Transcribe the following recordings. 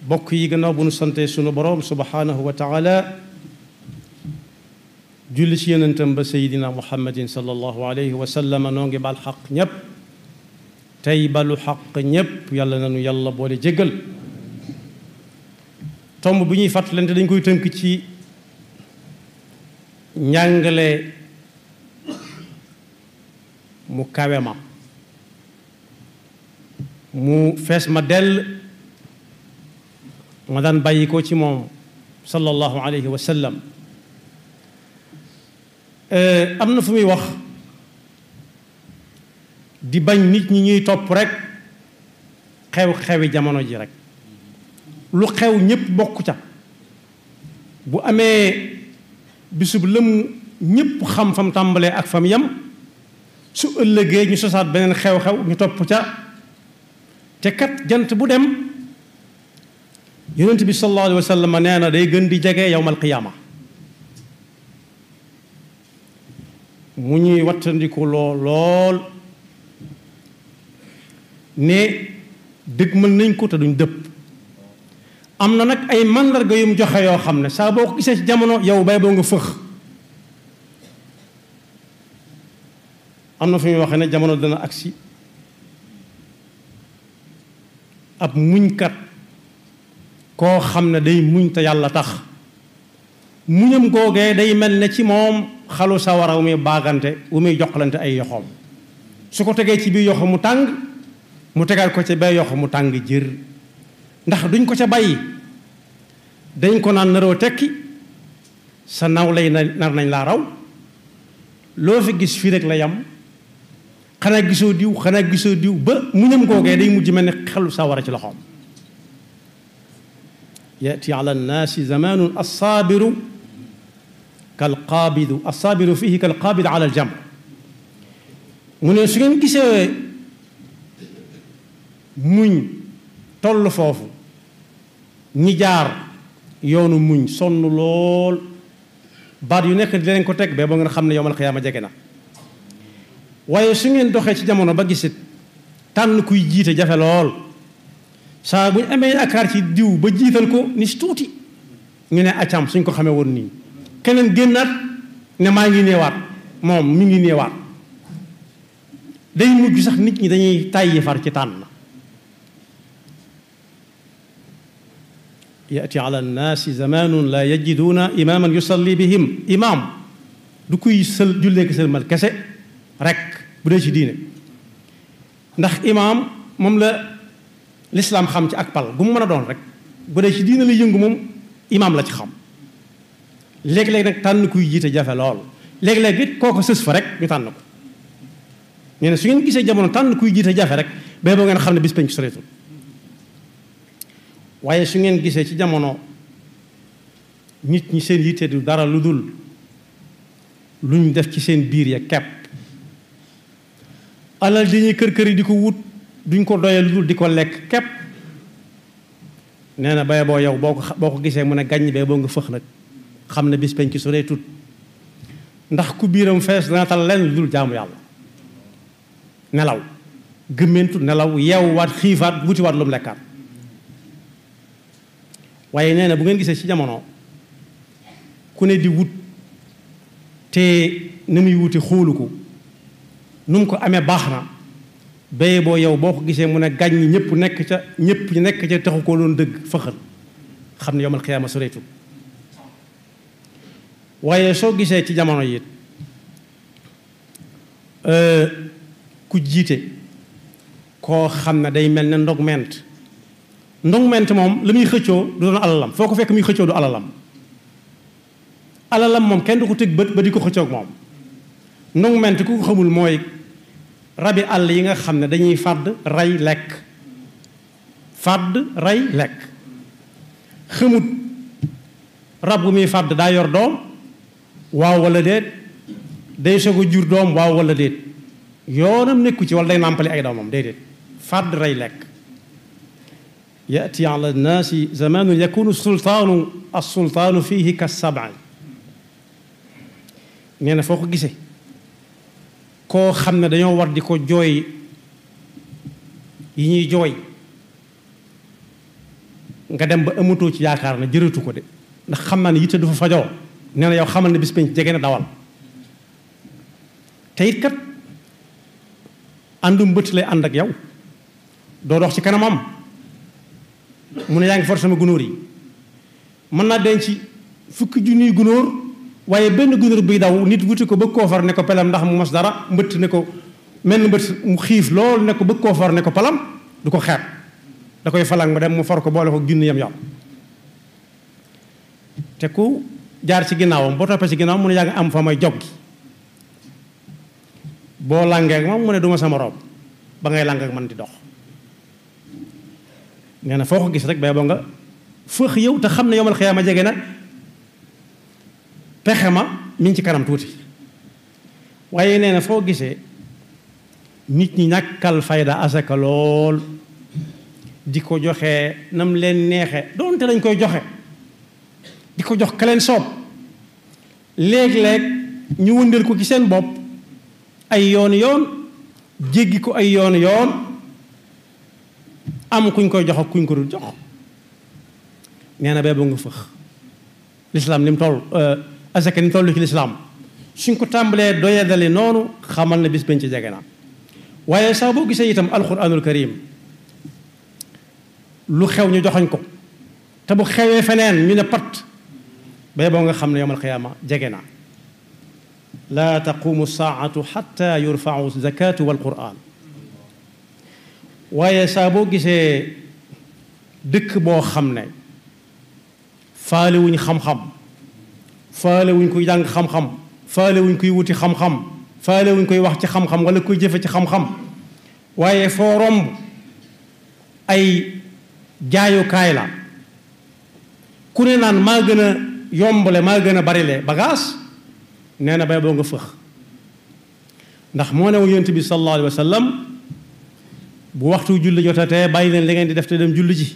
bokk yi gannaaw bu nu sante sunu boroom subhanahu wa taala julli ci yonentam ba sayidina muhammadin sallallahu alayhi wa sallam noo ngi bal xaq ñépp tey balu xaq ñépp yàlla nanu yàlla boole jéggal tomb bi ñuy fàttalante dañ koy tënk ci njàngale mu kawe ma mu fees ma dell ma daan bàyyi ko ci moom sallallahu alayhi wa sallam am na fu muy wax di bañ nit ñi ñuy topp rek xew-xewi jamono ji rek lu xew ñépp bokk ca bu amee bisub lëm ñépp xam fam tàmbalee ak fam yam su ëllëgee ñu sosaat beneen xew-xew ñu topp ca te kat jant bu dem yonent bi sallallahu alayhi wa sallam nee na day gën di jege yowmal qiyaama mu ñuy wattandiku loo lool ne dëgg mën nañ ko te duñ dëpp am na nag ay màndarga yum joxe yoo xam ne saa boo ko gisee ci jamono yow bay boo nga fëx am na fu muy waxee ne jamono dana agsi ab muñkat koo xam ne day muñ te yàlla tax muñam googee day mel ne ci moom xalu sawara wu muy baagante wu muy joxlante ay yoxoom su ko tegee ci biir yoxo mu tàng mu tegaat ko ca bee yoxo mu tàng jër ndax duñ ko ca bàyyi dañ ko naan naroo tekki sa naw lay nar nañ laa raw loo fi gis fii rek la yam xanaa gisoo diw xanaa gisoo diw ba muñam googee day mujj mel ne xelu sawara ci loxoom yati ala nnaasi zamanun assaabiru kalqaabidu assaabiru fihi kalqaabidu ala aljam mu ne su ngeen gisee muñ toll foofu ñi jaar yoonu muñ sonn lool baat yu nekk di leen ko teg ba ba ngeen xam ne yowmal xiyaama jege na waaye su ngeen doxee ci jamono ba gisit tànn kuy jiite jafe lool saa bu ñu amee yaakaar ci diw ba jiital ko ni si tuuti ñu ne acam suñ ko xamee woon nii keneen génnaat ne maa ngi néewaat moom mi ngi néewaat day mujj sax nit ñi dañuy tàyyi far ci tànn yati ala nnaasi zamanun la yajiduuna imaaman yusalli bihim imaam du kuy sël jullee ki sëlmal kese rek bu dee ci diine ndax imaam moom la lislaam xam ci ak pal gu mu mën a doon rek bu dee ci diine la yëngu moom imaam la ci xam léeg-léeg nag tànn kuy jiite jafe lool léeg-léeg it kooko sës fa rek ñu tànn ko ñu ne su ngeen gisee jamono tànn kuy jiite jafe rek ba boo ngeen xam ne bis penc soreetul waaye su ngeen gisee ci jamono nit ñi seen yitte du dara lu dul lu ñu def ci seen biir ya kepp alal dañuy kër kër yi di ko wut duñ ko doyee lu dul di ko lekk kepp nee na bay boo yow boo ko boo ko gisee mu ne gàññ bee boo nga fëx nag xam ne bis penc ci soreetut ndax ku biiram fees dana tal lenn lu dul jaamu yàlla nelaw gëmmentu nelaw yeewwaat xiifaat wutiwaat lu mu lekkaat waaye nee na bu ngeen gisee ci jamono ku ne di wut te ni muy wuti xoolu ko nu mu ko amee baax na béye boo yow boo ko gisee mu ne gàññ ñëpp nekk ca ñëpp nekk ca taxu ko doon dëgg fëxal xam ne yomal xiyaama soreetul waaye soo gisee ci jamono yi ku jiite koo xam ne day mel ne ndog ment ndog ment moom la muy xëccoo du doon alalam foo ko fekk muy xëccoo du alalam alalam moom kenn du ko tëg bët ba di ko xëccoog moom ndog ment ku ko xamul mooy rabi àll yi nga xam ne dañuy fàdd rey lekk fàdd rey lekk xamut rab gu muy fàdd daa yor doom waaw wala déet day soog a jur doom waaw wala déet yoonam nekku ci wala day nàmpali ay doomam déedéet fàdd rey lekk yati ala nnaasi zamanu yakunu sultaanu alsultaanu fihi ka sabai nee na foo ko gisee koo xam ne dañoo war di ko jooy yi ñuy jooy nga dem ba amatoo ci yaakaar ne jërëtu ko de ndax xam naa ne yitte du fa fajoo nee na yow xamal ne bis penc jege na dawal te it kat àndum bët lay ànd ak yow doo dox ci kanamam mu ne yaa ngi for sama gunóor yi mën naa denc fukki junniy gunóor waaye benn gunóor buy daw nit wuti ko bëgg koo far ne ko pelam ndax mu mos dara mbëtt ne ko mel mbëtt mu xiif lool ne ko bëgg koo far ne ko palam du ko xeeb da koy falang ma dem mu far ko boole ko junni yam yow te ku jaar ci ginnaawam boo toppee ci ginnaawam mu ne yaa ngi am fa may jog gi boo làngee ak moom mu ne duma sama rob ba ngay làng ak man di dox nee na foo ko gis rek bay boo nga fëx yow te xam ne yomal xiyaama jege na pexe ma mi ngi ci kanam tuuti waaye nee na foo gisee nit ñi ñàkkal fayda asaka lool di ko joxe nam leen neexe doonte dañ koy joxe di ko jox ka leen soob léeg-léeg ñu wëndeel ko ci seen bopp ay yoon yoon jéggi ko ay yoon yoon am kuñ koy jox ak kuñ ko dul jox nee na beebu nga fëx lislaam ni mu toll asaka ni mu toll ci lislaam suñ ko tàmbalee doyadali noonu xamal na bis bañ ci jege na waaye saa boo gisee itam alquranul karim lu xew ñu joxoñ ko te bu xewee feneen ñu ne pat bay boo nga xam ne yowmal qiyaama jege na laa taqumu saatu xatta yurfau zakatu wal quran waaye saa boo gisee dëkk boo xam ne faale wuñ xam-xam faale wuñ koy jàng xam-xam faale wuñ koy wuti xam-xam faale wuñ koy wax ci xam-xam wala koy jëfe ci xam-xam waaye foo romb ay jaayukaay la ku ne naan maa gën a yombale maa gën a barile bagage nee na bay boo nga fëx ndax moo ne yonent bi sallallahu alayhi wa sallam bu waxtu julli jotatee bàyyi leen li ngeen di def te dem julli ji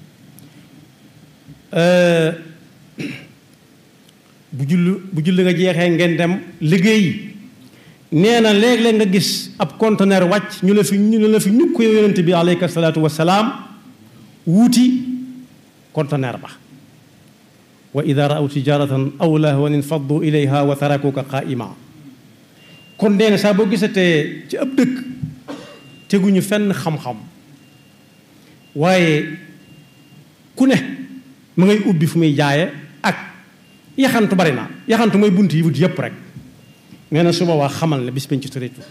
bu julli bu julli nga jeexee ngeen dem liggéey nee na léeg-léeg nga gis ab conteneur wàcc ñu la fi ñu la fi ñukk yow yonent bi aleyka salaatu wasalaam wuuti conteneur ba wa ida raaw tijaratan aw lahwan infaddu ilayha wa tarakuka qaa'ima kon nee na saa boo gisatee ci ab dëkk teguñu fenn xam-xam waaye ku ne mu ngay ubbi fu muy jaaye ak yaxantu bari na yaxantu mooy bunt yi wut yépp rek nee na su boobaa xamal ne bis bañ ci tëreetu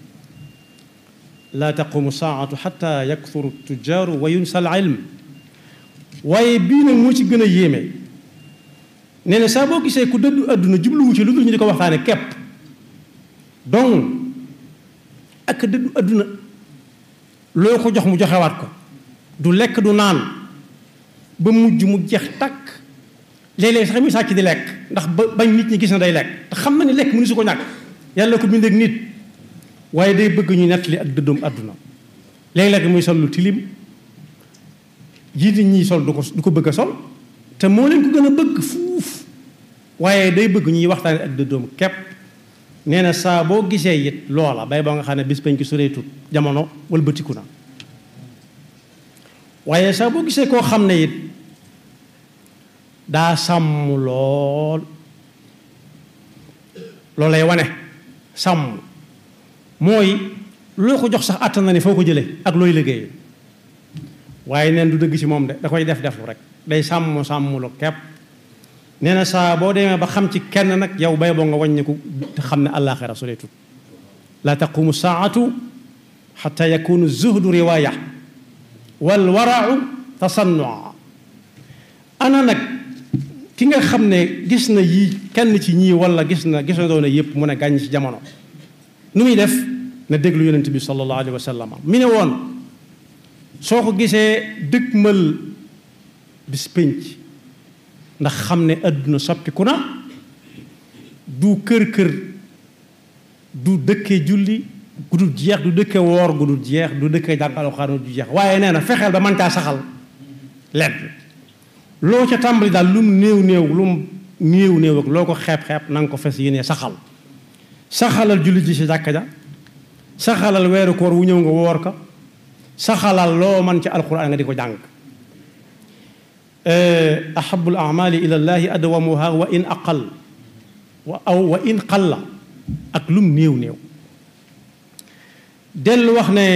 laa taqumu saatu xata yakthuru tujaaru wa yunsa al ilm waaye bii nag moo ci gën a yéeme nee na saa boo gisee ku dëddu àdduna jubluwu ci lu dul ñu di ko waxtaane kepp donc ak dëddu àdduna loo ko jox mu joxewaat ko du lekk du naan ba mujj mu jeex takk léeg-léeg sax muy sàcc di lekk ndax ba bañ nit ñi gis na day lekk te xam na ni lekk mënu su ko ñàkk yàlla ko bindeek nit waaye day bëgg ñu nettali ak dëddoom àdduna léeg-léeg muy sol lu tilim ji nit ñi sol du ko du ko bëgg a sol te moo leen ko gën a bëgg fuuf waaye day bëgg ñuy waxtaane ak dëddoom kepp nee na saa boo gisee it loola bay boo nga xam ne bis bañ ko soreetut jamono wëlbatiku na waaye saa boo gisee koo xam ne it daa sàmm lool loolay wane sàmm mooy loo ko jox sax àttan na ni foo ko jëlee ak looy liggéey waaye neen du dëgg ci moom de da koy def deflu rek day sàmm sàmm lu kepp nee na saa boo demee ba xam ci kenn nag yow bay boo nga wàññiku te xam ne àllaaxira soreetut la taqumu saatu xata yakunu zuhdu riwaaya wal warau tasannua ana nag ki nga xam ne gis na yii kenn ci ñii wala gis na gis na doon yépp mu ne gàññ ci jamono nu muy def na déglu yonent bi sallallahu alayhi wa sallam mi ne woon soo ko gisee dëgmal bis pénc ndax xam ne àdduna soppiku na du kër-kër du dëkkee julli gu dul jeex du dëkkee woor gu dul jeex du dëkkee jàng alxuraan du jeex waaye nee na fexeel ba mën caa saxal lenn loo ca tàmbali daal lu mu néew néew lu mu néew néew ak loo ko xeeb-xeeb na nga ko fes yéene saxal saxalal julli ji si jàkka ja saxalal weeru koor wu ñëw nga woor ka saxalal loo man ci alxuraan nga di ko jàng ahabu al amali ila llahi adwamuha wa in aqal wa aw wa in qalla ak lum néew néew dellu wax ne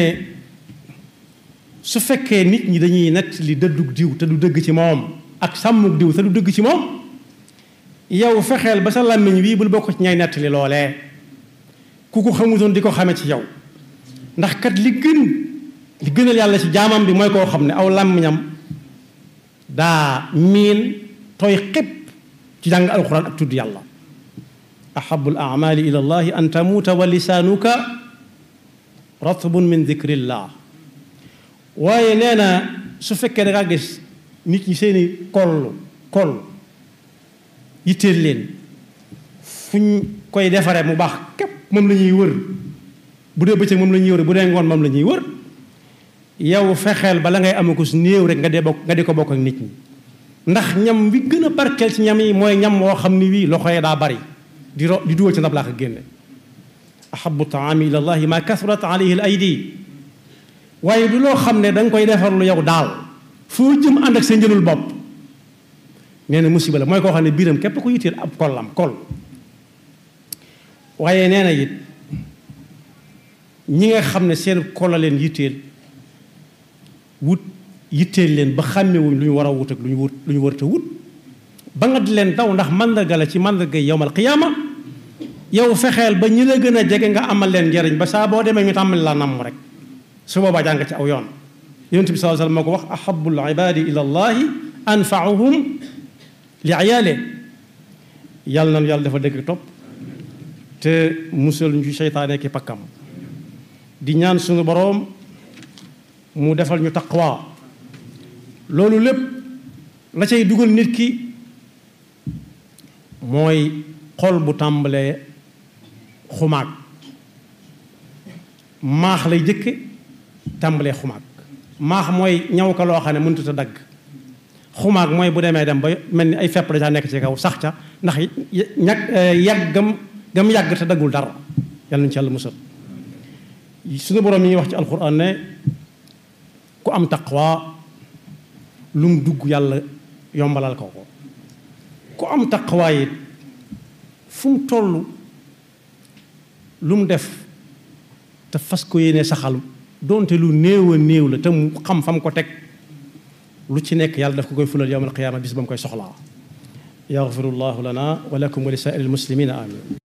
su fekkee nit ñi dañuy nett li dëddug diw te du dëgg ci moom ak sàmmug diw te du dëgg ci moom yow fexeel ba sa làmmiñ wii bul bokk ci ñay nett li loolee ku ko xamutoon di ko xame ci yow ndax kat li gën li gënal yàlla ci jaamam bi mooy koo xam ne aw làmmiñam daa miin tooy xépp ci jàng alxuraan ak tudd yàlla ahabu al amali ila llahi an tamuuta wa lisaanuka ratbun min dikrillah waaye nee na su fekkee da ngaa gis nit ñi seeni koll koll yitteel leen fu ñu koy defaree mu baax képp moom la ñuy wër bu dee bëccëg moom la ñuy wër bu dee ngoon moom la ñuy wër yow fexeel ba la ngay am ko su néew rek nga dee bokk nga di ko bokk ak nit ñi ndax ñam wi gën a barkeel ci ñam yi mooy ñam woo xam ni wii loxo yi daa bari di ro di dugal ci ndab laa ko génne ahabu taami ila llahi ma kasurat alayhi al aydi waaye du loo xam ne da nga koy defarlu yow daal foo jëm ànd ak sa njëlul bopp nee na musiba la mooy koo xam ne biiram képp ko yitteel ab kollam kol waaye nee na it ñi nga xam ne seen kol la leen yitteel wut yitteel leen ba xàmmewuñ lu ñu war a wut ak lu ñu wut lu ñu warta wut ba nga di leen daw ndax màndarga la ci màndarga yowmal qiyaama yow fexeel ba ñi la gën a jege nga amal leen njariñ ba saa boo demee ñu tàmbali la namm rek su boobaa jàng ci aw yoon yonent bi sallallahu alayhi wasallam moo ko wax ahabul ibadi ila allahi anfa'uhum li ayaale yàlla nanu yàlla dafa dëgg topp te musal ñu ci seytaane ki pakkam di ñaan suñu boroom mu defal ñu taqwa loolu lépp la cay dugal nit ki mooy xol bu tàmbalee xumaag maax lay jëkke tàmbalee xumaag maax mooy ñaw ka loo xam ne mënut a dagg xumaag mooy bu demee dem ba mel ni ay fepp da caa nekk ci kaw sax ca ndax ñag yàgg gam gam yàgg te daggul dara yàlla nañu ci yàlla musal suñu boroom yi ñuy wax ci alxuraan ne ku am taqwa lu mu dugg yàlla yombalal ko ko ku am taqwa it fu mu toll lu mu def te fas ko yéene saxal doonte lu néew a néew la te mu xam fam ko teg lu ci nekk yàlla daf ko koy fulal yowmal qiyaama bis ba mu koy soxlaa yaxfirullahu lana wa lakum wa li saa'iril muslimina amin